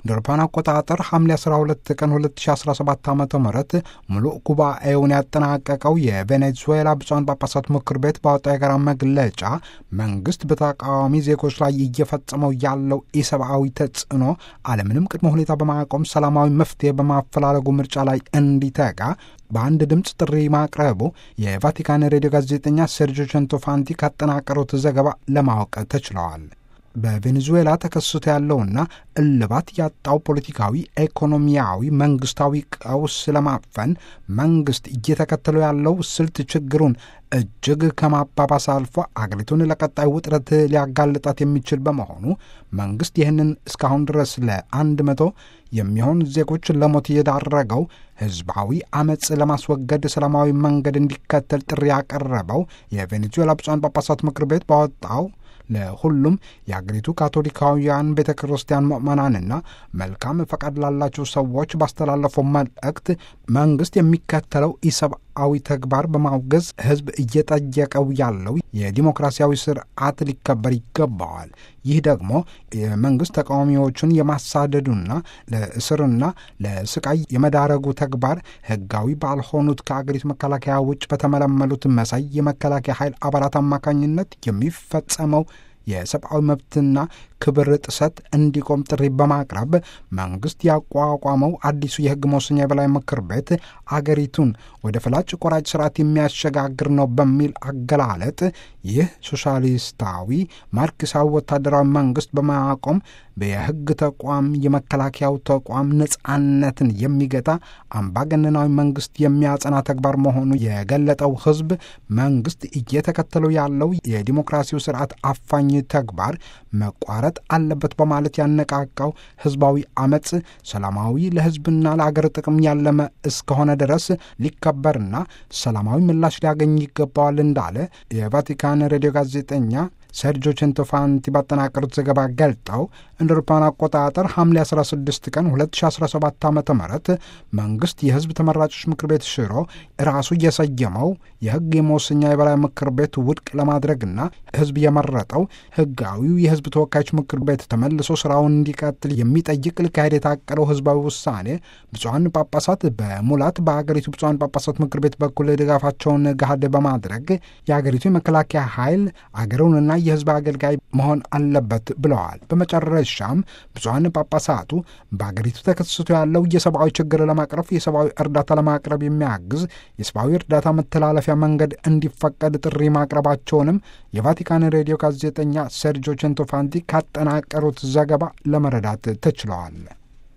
እንደ አውሮፓውያን አቆጣጠር ሐምሌ 12 ቀን 2017 ዓ ም ሙሉ ጉባኤውን ያጠናቀቀው የቬኔዙዌላ ብፁዓን ጳጳሳት ምክር ቤት ባወጣው የጋራ መግለጫ መንግስት በተቃዋሚ ዜጎች ላይ እየፈጸመው ያለው ኢሰብአዊ ተጽዕኖ አለምንም ቅድመ ሁኔታ በማቆም ሰላማዊ መፍትሄ በማፈላለጉ ምርጫ ላይ እንዲተጋ በአንድ ድምፅ ጥሪ ማቅረቡ የቫቲካን ሬዲዮ ጋዜጠኛ ሴርጆ ቸንቶፋንቲ ካጠናቀሩት ዘገባ ለማወቅ ተችለዋል። በቬኔዙዌላ ተከስቶ ያለውና እልባት ያጣው ፖለቲካዊ፣ ኢኮኖሚያዊ፣ መንግስታዊ ቀውስ ለማፈን መንግስት እየተከተለው ያለው ስልት ችግሩን እጅግ ከማባባስ አልፎ አገሪቱን ለቀጣይ ውጥረት ሊያጋልጣት የሚችል በመሆኑ መንግስት ይህንን እስካሁን ድረስ ለአንድ መቶ የሚሆን ዜጎች ለሞት የዳረገው ህዝባዊ አመፅ ለማስወገድ ሰላማዊ መንገድ እንዲከተል ጥሪ ያቀረበው የቬኔዙዌላ ብፁዓን ጳጳሳት ምክር ቤት ባወጣው ለሁሉም የአገሪቱ ካቶሊካውያን ቤተ ክርስቲያን ምዕመናንና መልካም ፈቃድ ላላቸው ሰዎች ባስተላለፈው መልእክት መንግስት የሚከተለው ኢሰብአዊ ተግባር በማውገዝ ህዝብ እየጠየቀው ያለው የዲሞክራሲያዊ ስርዓት ሊከበር ይገባዋል። ይህ ደግሞ የመንግስት ተቃዋሚዎቹን የማሳደዱና ለእስርና ለስቃይ የመዳረጉ ተግባር ህጋዊ ባልሆኑት ከአገሪቱ መከላከያ ውጭ በተመለመሉት መሳይ የመከላከያ ኃይል አባላት አማካኝነት የሚፈጸመው የሰብአዊ መብትና ክብር ጥሰት እንዲቆም ጥሪ በማቅረብ መንግስት ያቋቋመው አዲሱ የህግ መወሰኛ የበላይ ምክር ቤት አገሪቱን ወደ ፈላጭ ቆራጭ ስርዓት የሚያሸጋግር ነው በሚል አገላለጥ ይህ ሶሻሊስታዊ ማርክሳዊ ወታደራዊ መንግስት በማቆም የህግ ተቋም የመከላከያው ተቋም ነጻነትን የሚገታ አምባገነናዊ መንግስት የሚያጸና ተግባር መሆኑ የገለጠው ህዝብ መንግስት እየተከተለው ያለው የዲሞክራሲው ስርዓት አፋኝ ተግባር መቋረጥ አለበት በማለት ያነቃቃው ህዝባዊ አመፅ ሰላማዊ ለህዝብና ለአገር ጥቅም ያለመ እስከሆነ ድረስ ሊከበርና ሰላማዊ ምላሽ ሊያገኝ ይገባዋል እንዳለ የቫቲካን ሬዲዮ ጋዜጠኛ ሰርጆ ቼንቶፋንቲ ባጠናቀሩት ዘገባ ገልጠው እንደ አውሮፓውያን አቆጣጠር ሐምሌ 16 ቀን 2017 ዓ ም መንግስት የህዝብ ተመራጮች ምክር ቤት ሽሮ ራሱ እየሰየመው የህግ የመወሰኛ የበላይ ምክር ቤት ውድቅ ለማድረግና ህዝብ የመረጠው ህጋዊው የህዝብ ተወካዮች ምክር ቤት ተመልሶ ስራውን እንዲቀጥል የሚጠይቅ ሊካሄድ የታቀደው ህዝባዊ ውሳኔ ብፁዓን ጳጳሳት በሙላት በአገሪቱ ብፁዓን ጳጳሳት ምክር ቤት በኩል ድጋፋቸውን ገሃድ በማድረግ የአገሪቱ የመከላከያ ኃይል አገሩንና የህዝብ አገልጋይ መሆን አለበት ብለዋል። በመጨረሻም ብፁዓን ጳጳሳቱ በአገሪቱ ተከስቶ ያለው የሰብአዊ ችግር ለማቅረፍ የሰብአዊ እርዳታ ለማቅረብ የሚያግዝ የሰብአዊ እርዳታ መተላለፊያ መንገድ እንዲፈቀድ ጥሪ ማቅረባቸውንም የቫቲካን ሬዲዮ ጋዜጠኛ ሴርጆ ቼንቶፋንቲ ካጠናቀሩት ዘገባ ለመረዳት ተችለዋል።